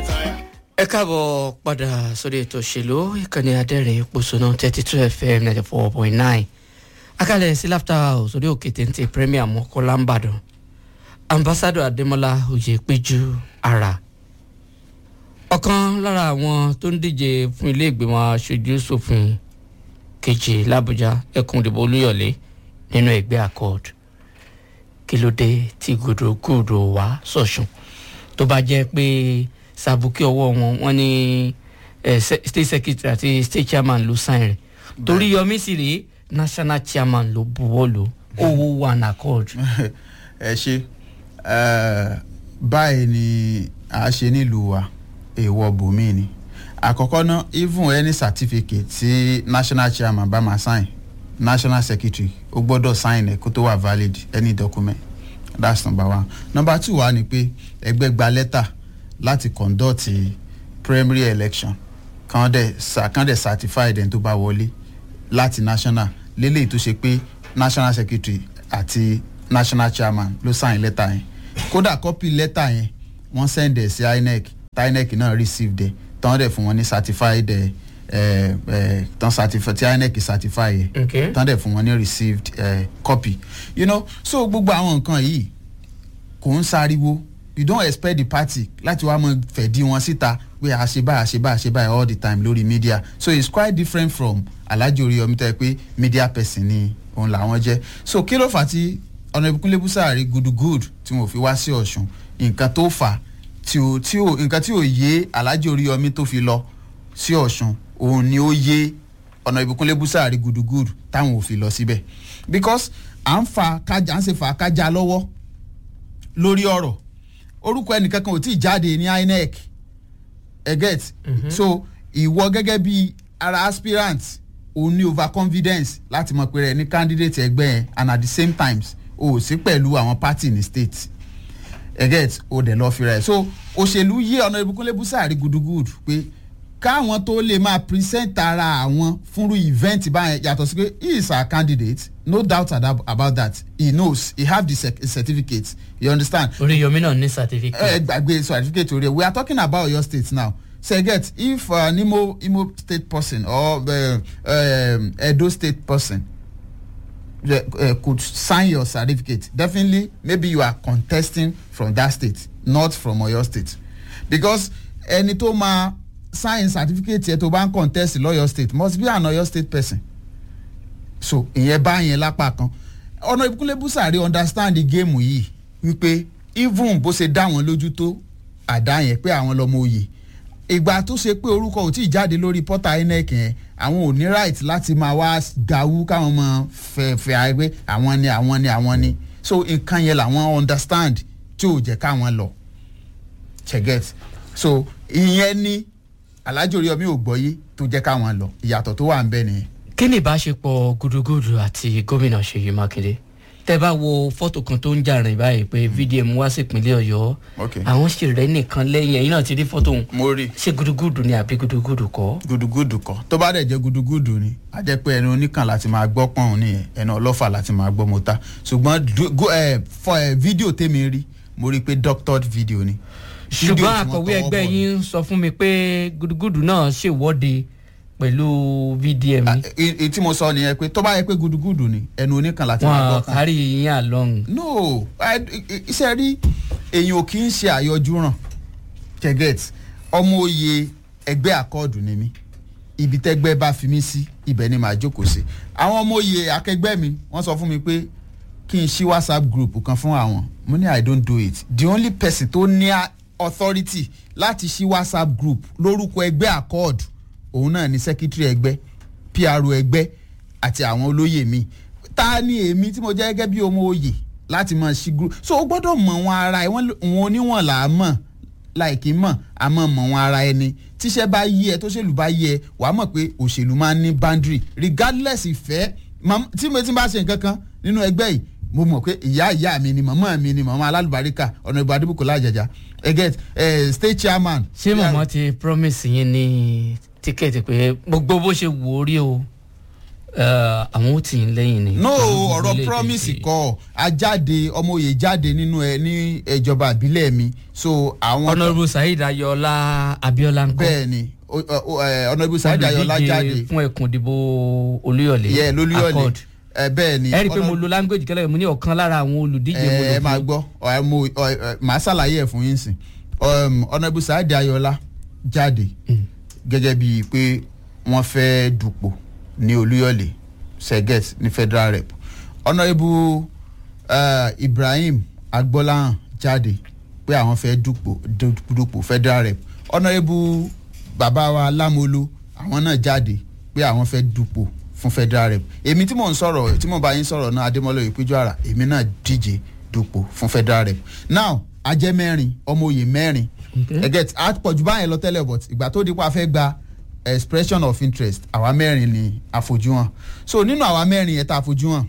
ẹ káàbọ̀ padà sórí ètò òṣèlú ìkànnì adẹ́rìn pòṣónà thirty two fm ninety four point nine akálẹ̀ sí laughter house orí òkè téńté premier mọ́kànlá ńbàdàn ambassador adémọlá oyèpéjú ara ọ̀kan lára àwọn tó ń díje fún ilé ìgbìmọ̀ aṣojú ṣòfin kejì làbújá ẹkùn ìdìbò olúyọ̀lé nínú ẹgbẹ́ accord kí ló dé tí gòdògòdò wá sọ̀sùn tó bá jẹ́ pé sàbùkí ọwọ́ wọn wọn ní state secretary àti state chairman ló sign rẹ̀ torí yọmí sì rèé national chairman ló buwọ́ lò owó one accord. ẹ ṣe báyìí ni a ṣe nílùú wa èèwọ̀ bòmí ni àkọ́kọ́ náà even any certificate tí national chairman bá máa sign national secretary ó gbọ́dọ̀ sign ẹ̀ kó tó wà valid any document that's number one number two wà ní pé ẹgbẹ́ gba lẹ́tà láti conduct primary election kan dẹ̀ kan dẹ̀ certified ẹni tó bá wọlé láti national lélẹ́yìí tó ṣe pé national secretary àti national chairman ló sign lẹ́tà yẹn kódà copy lẹ́tà yẹn wọ́n send ẹ̀ sí inec tí inec náà receive dẹ̀ tán dẹ̀ fún wọn ní certified ẹ̀ ẹ̀ ẹ̀ tán certify tí inec certify yẹ Okay. tán dẹ̀ fún wọn ní received ẹ̀ copy you know so gbogbo àwọn nǹkan yìí kò ń sáriwo you don't expect the party láti wá mọ fẹ̀dí wọn síta pé a ṣe báyìí a ṣe báyìí a ṣe báyìí all the time lórí media so it's quite different from alhaji oríyọmí tẹ́ pé media person ni òun làwọn jẹ́ so kí ló fà á tí ọ̀nà ìbùkúnlé búsàárì gudugudu tí wọn ò fi wá sí ọ̀ṣun nǹkan tó fà á tí ò tí ò nǹkan tí ò yé alhaji oríyọmí tó fi lọ sí ọ̀ṣun òun ni ó yé ọ̀nà ìbùkúnlé búsàárì gudugudu táwọn ò fi lọ síbẹ̀ because à ń fa kájà à ń ṣe fà kájà lọ́wọ́ lórí ọ̀rọ̀ orúkọ ẹnìkankan ò tí ì jáde ní inec ẹ get so ìwọ gẹ́gẹ́ bí ara aspirant o ní overconfidence láti mọ̀ pé rẹ̀ ní candidate ẹgbẹ́ yẹn and at the same times o ò sí pẹ̀lú àwọn party ní state ẹ get o dẹ̀ lọ́ọ́ fi rẹ̀ so òṣèlú yé ọ̀nà ìbùkúnlé búsàárì gudugudu pé káwọn tó lè máa present ara àwọn fúnrú event báyẹn yàtọ̀ sí pé he is our candidate no doubt ada- about that he knows he have the cer- certificate you understand oríyọmí náà ní certificate. ẹ gbàgbé certificate orí ẹ we are talking about your state now so get if uh, an imo imo state person or uh, um, edo state person uh, uh, could sign your certificate definitely maybe you are contesting from that state not from oyo state because ẹni tó máa sign certificate yẹn tó bá ń contest lọ́yọ̀ state must be an oyo state person so ìyẹn bá yẹn lápá kan ọ̀nà ìbúkúnlé búsàrí understand the game yìí wípé even bó ṣe dá wọn lójú tó àdá yẹn pé àwọn lọmọ òye ìgbà tó ṣe pé orúkọ ò tí ì jáde lórí pọ́tà inec yẹn àwọn ò ní right láti máa wá gawú káwọn mọ fẹ̀fẹ̀ àgbẹ̀ àwọn ni àwọn ni àwọn ni so nǹkan yẹn làwọn understand tí ò jẹ́ káwọn lọ cheget so ìyẹn ni alhaji oríyọmí ò gbọ́yé tó jẹ́ káwọn lọ ìyàtọ̀ tó wà ń bẹ nìyẹn. kí ni ìbáṣepọ̀ gudugudu àti gómìnà ṣèyí mákindé tẹ bá wo fọ́tò kan tó ń jà rìn báyìí pé vdm wá sí ìpínlẹ̀ ọ̀yọ́ Okay. àwọn sì rẹ́ nìkan lẹ́yìn ẹ̀yìn náà ti rí fọ́tò òun mo rí i. ṣé gudugudu ni àbí gudugudu kọ́. gudugudu kan tó bá dẹ̀ jẹ́ gudugudu ni a jẹ́ pé ẹnu oníkan láti máa gbọ́ pọ̀n nìyẹn ẹnu ọlọ́fà láti máa gbọ́ mọ́ta ṣùgbọ́n du- gu- eh, fọ ẹ fídíò tèmi rí mo rí i pé doctored video ni. Fídíò tí ṣùgbọ́n wọ́n akọ̀wé tọwọ́ ẹgbẹ́ bọ̀ ni. yín ń sọ fún mi pé gudugudu náà ṣèwọ́de pẹ̀lú vdm Ah, ni e- èyí tí mo sọ nìyẹn pé tó bá yẹ pé gudugudu ni ẹnu oníkan láti máa gbọ́ wọn pọ̀n. kárí yín àlọ́hùn. no I- i- i- iṣẹ́ rí èyàn ò kì í ṣe àyọjú ràn kẹgẹt ọmọ oyè ẹgbẹ́ àkọọ̀dù ni mí ibi tẹ́gbẹ́ bá fi mí sí ibẹ̀ ni màá jókòó sí àwọn ọmọ oyè akẹgbẹ́ mi wọ́n sọ fún mi pé kí n ṣí whatsapp group kan fún àwọn mo ní i don't do it the only person tó ní a- authority láti ṣí whatsapp group lórúkọ ẹgbẹ́ àkọọ̀dù òun náà ni secretary ẹgbẹ́ pro ẹgbẹ́ àti àwọn olóyè mi ta ni èmi tí mo jẹ́ gẹ́gẹ́ bí ọmọ oyè láti mọ̀ sí group so o gbọ́dọ̀ mọ̀ wọn ara ẹ̀ wọ́n wọn oníwọ̀n là á mọ̀ láìkí mọ̀ àmọ́ mọ̀ wọn ara ẹni tíṣẹ́ bá yí ẹ tó ṣèlú bá yí ẹ wà á mọ̀ pé òṣèlú máa ń ní boundary regardless ìfẹ́ mam- tí mo ti bá ṣe nǹkan kan nínú ẹgbẹ́ yìí mo mọ̀ pé ìyá ìyá mi ni màmá mi ni màmá alálùbáríkà ọ̀nà ìbò adébùkọ̀ lájàjà ẹ get eh, state chairman. ṣé màmá ti promise yín ní tíkẹ́ẹ̀tì pé gbogbo bó ṣe wò ó rí o eh, àwọn ó tì í lẹ́yìn ni. no Àwọn ọ̀rọ̀ orílẹ̀-èdè promise ti- kọ́ a jáde ọmọ òye jáde nínú ẹ ní ìjọba ìbílẹ̀ mi so àwọn honourable saheed ayọ̀ọ́lá abiola ńkọ́ bẹ́ẹ̀ ni ọ̀nàbí sáyidì ayọ̀lá jáde olùdíje fún ẹkùn ìdìbò olúyọ̀lé yẹ lólúyọ̀lé accord ẹ bẹ́ẹ̀ ni ẹ rí i pé mo Honourable- lo language kẹlẹ́ mo ní ọ̀kan lára àwọn olùdíje mo ẹ lò ẹ máa fún. gbọ́ ọ, mo ọ, ẹ, màá ṣàlàyé ẹ̀ fún yín sìn ọ̀nàbí sáyidì ayọ̀lá jáde gẹ́gẹ́ bíi pé wọ́n fẹ́ dupò ní olúyọ̀lé seget ní federal rep ọ̀nàbí ibrahim agbọ́láhàn jáde pé àwọn fẹ́ dupò du- dupò federal rep ọ̀nàbí bàbá wa lámolo àwọn náà jáde pé àwọn fẹ́ dupò fún federal rep èmi tí mò ń sọ̀rọ̀ tí mò ń bá yín sọ̀rọ̀ náà adémọ́lá ìpéjọ ara èmi náà díje dupò fún federal rep now ajẹ́ mẹ́rin ọmọ òye mẹ́rin Okay. ẹ get a pọ̀jù báyẹn lọ tẹ́lẹ̀ but ìgbà tó dípò a fẹ́ gba expression of interest àwa mẹ́rin ni àfojúhàn so nínú àwa mẹ́rin yẹn tá a àfojúhàn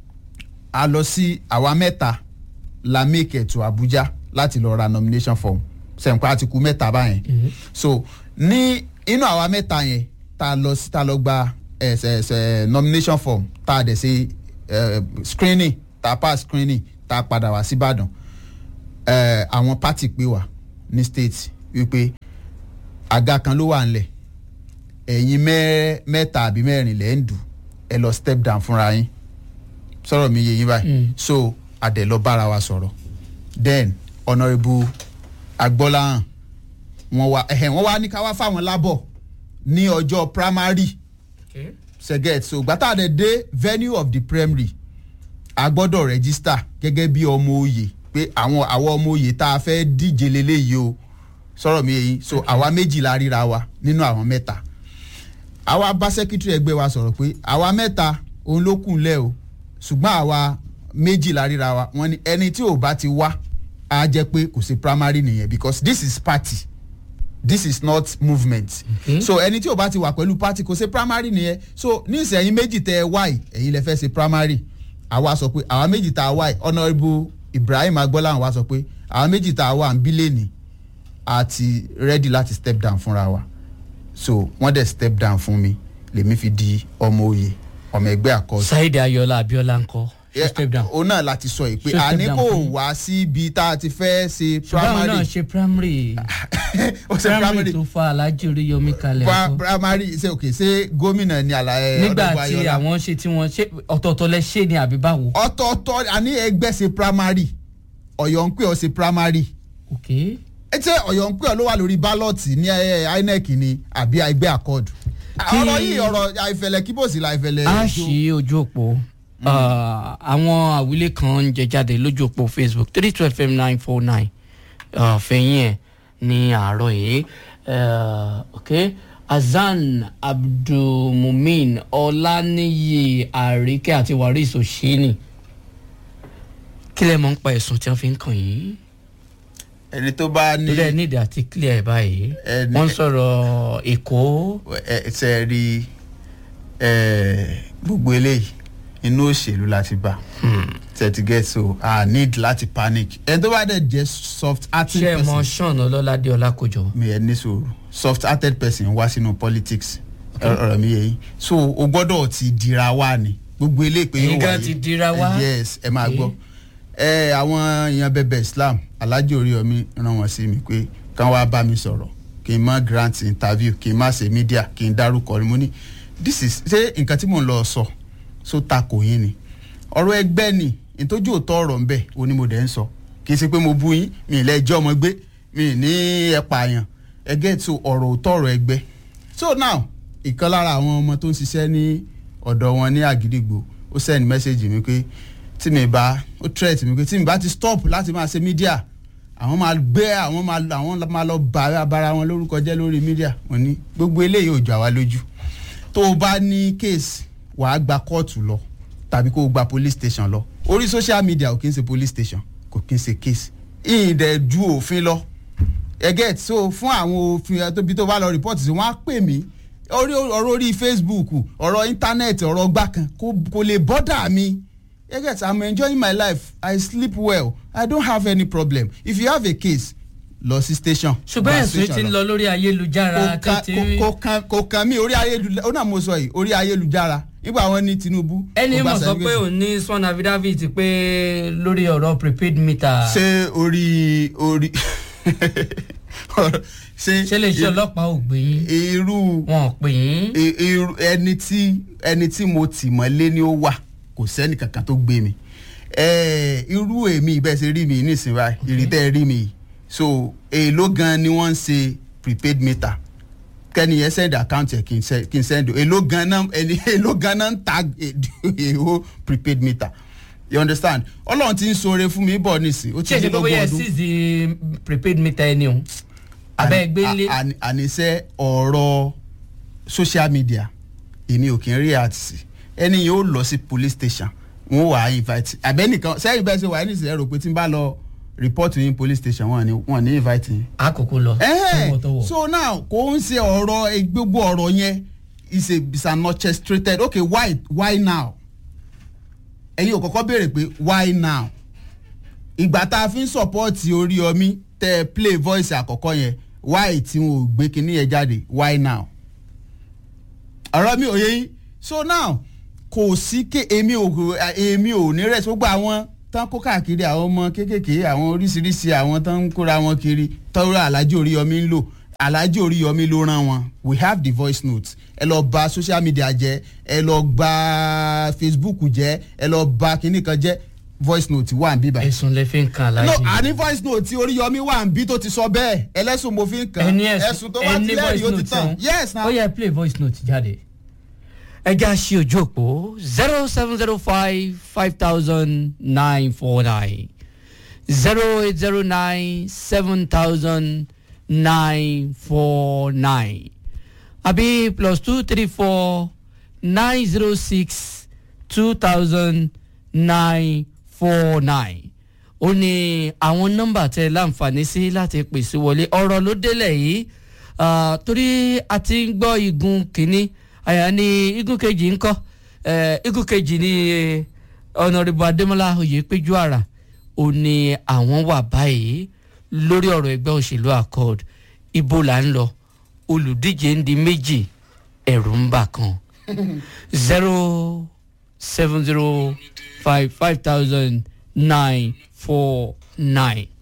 a lọ sí àwa mẹ́ta la make it to Abuja láti lọ ra nomination form sẹ̀ǹpá àti kú mẹ́ta báyẹn so ní inú àwa mẹ́ta yẹn tá a lọ sí tá a lọ gba ẹ̀ ẹ̀ ẹ̀ nomination form tá a dẹ̀ ṣe ẹ̀ screening tá a pass screening tá a padà wá síbàdàn ẹ̀ àwọn party pè wá ní state wípé àga kan ló wà ńlẹ̀ ẹ̀yin mẹ́- mẹ́ta àbí mẹ́rin lẹ́ ń dù ẹ lọ step down fúnra yín sọ̀rọ̀ mi yé yín báyìí Mm. so adẹ̀ lọ bára wa sọ̀rọ̀ then honourable agbọ́láhàn wọ́n wá ẹ̀hẹ̀ wọ́n wá ní ká wá fáwọn lábọ̀ ní ọjọ́ primary Okay. seget so gbàtà dẹ̀ dé venue of the primary a gbọ́dọ̀ register gẹ́gẹ́ bí ọmọ oyè pé àwọn àwọn ọmọ oyè tá a fẹ́ díje leléyìí o sọ̀rọ̀ mi yẹn so àwa méjì la ríra wa nínú àwọn mẹ́ta àwa bá secretary ẹgbẹ́ wa sọ̀rọ̀ pé àwa mẹ́ta òun ló kù lẹ̀ o ṣùgbọ́n àwa méjì la ríra wa wọ́n ní ẹni tí ò bá ti wá á jẹ́ pé kò sí primary nìyẹn because this is party this is not movement Okay. so ẹni tí ò bá ti wà pẹ̀lú party kò ṣe primary nìyẹn so ní ìsẹ̀yìn méjì tẹ ẹ wáyì ẹ̀yin lẹ fẹ́ ṣe primary àwa sọ pé àwa méjì tá a wáyì honourable ibrahim agbọ́láhàn wa sọ pé àwa méjì tá a wà ń bílẹ̀ ni a ti ready láti step down fúnra wa so wọ́n dẹ̀ step down fún mi lèmi fi di ọmọ oyè ọmọ ẹgbẹ́ àkọsí saheed ayọ̀ọ́lá abiola ńkọ́ ṣe step down. òun náà láti sọ yìí pé Ṣé step àní down kò fún yín? wá síbi tá a ti fẹ́ ṣe ṣùgbọ́n àwọn náà primary ṣe primary ó ṣe primary primary tó fa alhaji oríyọmí kalẹ̀ Pa- ńkọ́. primary ṣe òkè ṣe gómìnà ni àlàyé nígbà tí àwọn ṣe tí wọ́n ṣe ọ̀tọ̀ọ̀tọ̀ lẹ ṣe ni àbí báwo. ọ̀tọ̀ọ̀tọ̀ àní ẹgbẹ́ ṣe primary ọ̀yọ́ ń pè ọ́ ṣe primary ok ẹ ṣe ọ̀yọ́ ń pè ọ́ ló wà lórí bálọ̀tì ní eh, inec ni àbí ẹgbẹ́ accord Kí- ọ̀rọ̀ yìí ọ̀rọ̀ àìfẹ̀lẹ̀ kíbòsì la àìfẹ̀lẹ̀ a jó. ṣí ojú òpó Ah, àwọn àwílé kan ń jẹ jáde lójú òpó facebook three twelve fm nine four nine fẹ̀yìn ẹ̀ ní àárọ̀ yìí Ah, ok azan abdulmumin ọláníyì àríkẹ́ àti waris òṣìní kí lẹ mọ̀ ń pa ẹ̀sùn tí wọ́n fi ń kàn yín ẹni tó bá ní torí ẹ nídìí àti clear ẹ̀ báyìí Ẹni- wọ́n ń sọ̀rọ̀ èkó ẹ ṣe rí ẹ, gbogbo eléyìí inú òṣèlú láti bá thirty get so i need láti panic ẹni tó bá dẹ̀ jẹ́ soft hearted ṣé ẹ mọ person sean ọlọ́ládé ọlákòjọ mi ẹ ní sòrò soft hearted person wá sínú politics ọ̀rọ̀ mi yẹ yín so o gbọ́dọ̀ ti dira wá ni gbogbo eléyìí pé Ẹ̀yin yóò gan wáyé ti dira wá? yes ẹ máa Okay. gbọ́ ẹ àwọn èèyàn bẹbẹ islam alhaji oríyọmí rán wọn sí mi pé kán wá bá mi sọ̀rọ̀ kí n má grant interview kí n má ṣe media kí n dárúkọ ni mo ní this is ṣé nǹkan tí mò ń lọ sọ so takò yín ni ọ̀rọ̀ ẹgbẹ́ ni ìtọ́jú òótọ́ ọ̀rọ̀ ń bẹ̀ ó ní mo dẹ̀ ń sọ kì í ṣe pé mo bú yín mi ì lẹ́jọ́ ọmọ gbé mi ì ní ẹ̀pà àyàn ẹgẹ́ tó ọ̀rọ̀ òótọ́ ọ̀rọ̀ ẹgbẹ́ so now ìkan lára àwọn ọmọ tó ń ṣiṣẹ́ ní ọ̀dọ̀ wọn ní àgídìgbò ó send message mi pé tí mi bá ó threat mi pé tí mi bá ti stop láti máa ṣe media àwọn máa gbé àwọn máa àwọn máa lọ bá bara wọn lórúkọ jẹ́ lórí media wọ́n ní gbogbo eléyìí ò jọ àwa lójú tó o bá ní case wàá gba kóòtù lọ tàbí kó o gba police station lọ orí social media ò kí n ṣe police station kò kí n ṣe case ìyìn dẹ̀ ju òfin lọ ẹgẹ́ so fún àwọn òfin tóbi tó bá lọ report sí wọ́n á pè mí orí ọ̀rọ̀ orí facebook ọ̀rọ̀ internet ọ̀rọ̀ gbà kan kò kò lè bọ́dà mi ẹgẹ́ i'm enjoying my life i sleep well i don't have any problem if you have a case lọ sí station. ṣùgbọ́n gba ẹ̀sùn station ti ń lọ lórí ayélujára kò kan tètè kò kan kò kan mí orí ayélujára ó náà mo sọ yìí orí ayélujára nígbà wọn ní tinubu. ẹni ó gba mọ̀ sọ pé certificate. òun ní sworn affidavit pé lórí ọ̀rọ̀ prepaid meter ṣé orí orí ṣé ṣé lè ṣe ọlọ́pàá ò gbé yín irú wọn ò pè yín i- irú ẹni tí ẹni tí mo tì mọ́lé ni ó wà kò sẹ́ni kankan tó gbé mi Eh, irú èmi bẹ́ẹ̀ ṣe rí mi nísìnyí báyìí ìrìtẹ́ rí mi yìí. so èèló gan ni wọ́n ń ṣe prepaid meter kẹ́ni yẹn send account ẹ̀ kí n send- kí n send o èèló gan náà ẹni èèló gan náà ń ta èèwọ̀ prepaid meter you understand ọlọ́run ti ń ṣoore fún mi bọ̀ nísìnyí ó ti ṣé dé ṣe pé lógún bóyá ẹ ọdún seize prepaid meter ẹni o abẹ́ ẹgbẹ́ ńlẹ̀ àní- àníṣe ọ̀rọ̀ social media èmi ò kí ń react sí ẹni yẹn ó lọ sí police station wọn wà á invite àbẹ́nìkan sẹ́yìn bẹ́ẹ̀ ṣe wà ní ìsìlẹ̀ rò pé tí n bá lọ report yín police station wọn ni wọn ní invite yín. àkókò lọ Ẹhẹ́n, tọwọ́tọwọ́ so now kò ń ṣe ọ̀rọ̀ eh, gbogbo ọ̀rọ̀ yẹn is a is an orchestrated okay why why now ẹ̀yin ò kọ́kọ́ béèrè pé why now ìgbà tá a fi ń sọ̀pọ́ọ̀tì Oríyọmí tẹ́ ẹ play voice àkọ́kọ́ yẹn why tí wọn ò gbé kinní yẹn jáde why now ọ̀rọ̀ mi ò yé yín so now kò sí ké èmi ò èmi ò ní rẹ̀ gbogbo àwọn tán kó káàkiri àwọn ọmọ kéékèèké àwọn oríṣiríṣi àwọn tán ń kóra wọn kiri tọ́rọ alájì Oríyọmí ń lò alájì Oríyọmí ló rán wọn we have the voice note ẹ lọ bà social media jẹ́ ẹ lọ bà Facebook jẹ́ ẹ lọ bà kinní kan jẹ́ voice note wà ń bí báyìí ẹ̀sùn lè fi ń kan no aláàjì àní voice note tí Oríyọmí wà ń bí tó ti sọ bẹ́ẹ̀ ẹlẹ́sùn mo fi ń kàn ẹni ẹ̀sùn tó bá ti ẹni lẹ́rìí voice ó ti note tàn ọ̀hún. yes na ó yẹ play voice note jáde. ẹ já sí ojú òpó zero seven zero five five thousand nine four nine zero eight zero nine seven thousand nine four nine àbí plus two three four nine zero six two thousand nine four nine ó ní àwọn nọ́mbà tẹ láǹfààní sí láti pèsè wọlé ọ̀rọ̀ ló délẹ̀ yìí ah, torí a ti ń gbọ́ igun kínní àyà ní igun kejì ń kọ́ eh, igun kejì ní ọ̀nàrìbù adémọlá oyèpéjú àrà ó ní àwọn wà báyìí lórí ọ̀rọ̀ ẹgbẹ́ òṣèlú accord ibo là ń lọ olùdíje ń di méjì ẹ̀rù ń bà kan zero seven zero five five thousand nine four nine